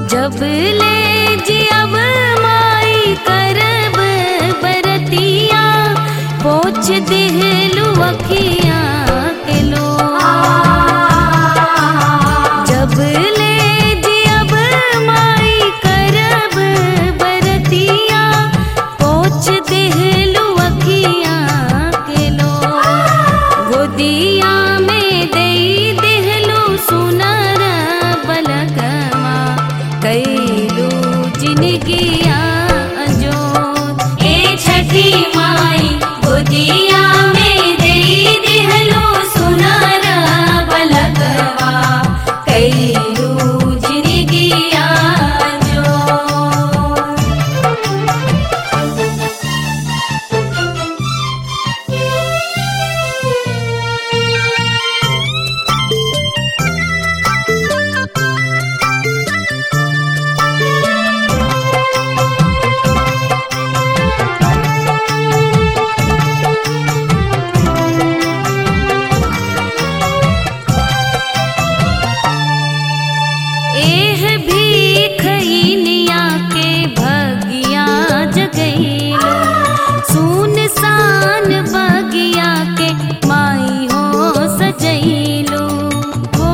जब ले जियब माई करब बरतिया पोछ दिहलु अखिया के लो जब ले जियब माई करब बरतिया पोछ दिहलु अखिया के लो गोदिया में देई दिहलु सुनर बलगवा कैलू जिनगिया जो ए छठी माई गोदिया में देई दिहलु सुनर बलगवा कैलू जिनगिया जो एह भीखइनिया के भगिया जगैलो सुनसान बगिया के माई हो सजैलो हो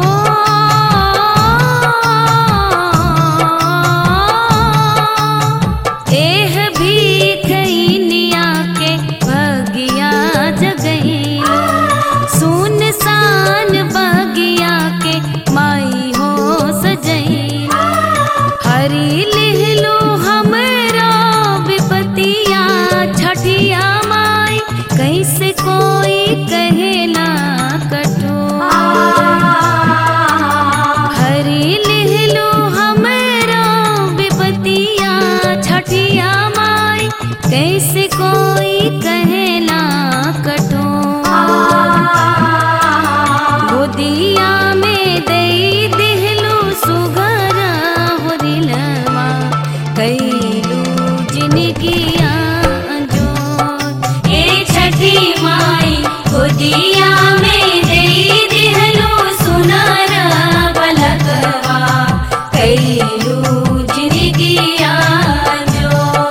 एह भीखइनिया के भगिया जगैलो सुनसान बगिया के माई हो सजैलो हरी लिहलो हमरा विपतिया छठिया माई कैसे कोई कहेला कठोर हरी लिहलो हमरा विपतिया छठिया माई कैसे कोई कहेला कठोर गोदिया में देई दिहलु सुगर होरिलवा कैलू जिनगिया जो ए छठी माई गोदिया में देई दिहलु सुनर बलगवा कैलू जिनगिया जो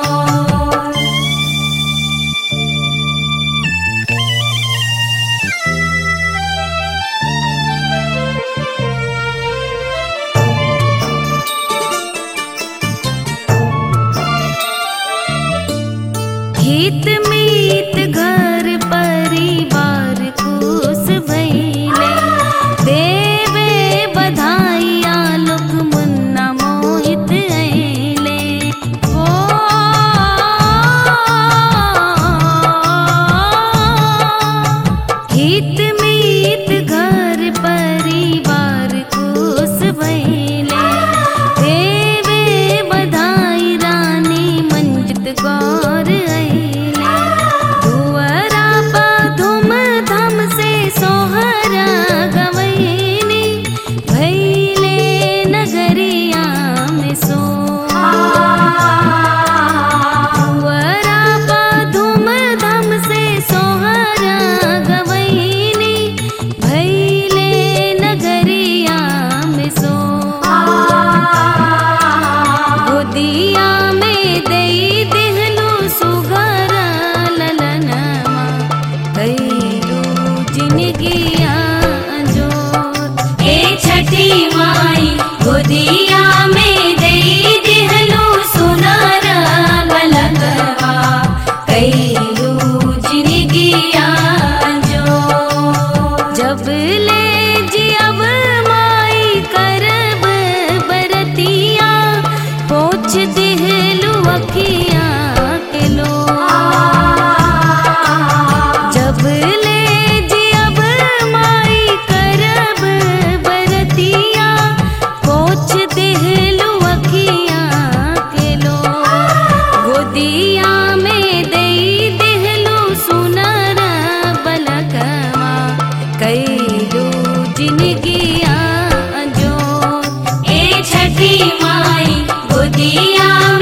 हित मीत घर परिवार खुश भइले देवे बधाइया लोक मुन्ना मोहित अइले हो हित मीत घर परिवार खुश भइले देवे बधाई रानी मंजित गौर अइले दुअरा पा धूम धाम से सोहर गवैनी भैले नगरिया में सो दुअरा पा धूम धाम से सोहर गवैनी भैले नगरिया में सो गोदिया में देई दिहलु सुगर ललनवा कैलू जिनगिया जो ए छठी माई गोदिया में देई दिहलु सुनर बलगवा कैलू जिनगिया जो जब ले जियब माई करब बरतिया पोछ दिहलु अखिया के लो जब ले जियब माई करब बरतिया पोछ दिहलु अखिया के लो गोदिया में देई दिहलु सुनर बलकवा कैलू जिनगिया जो ए छठी माई गोदिया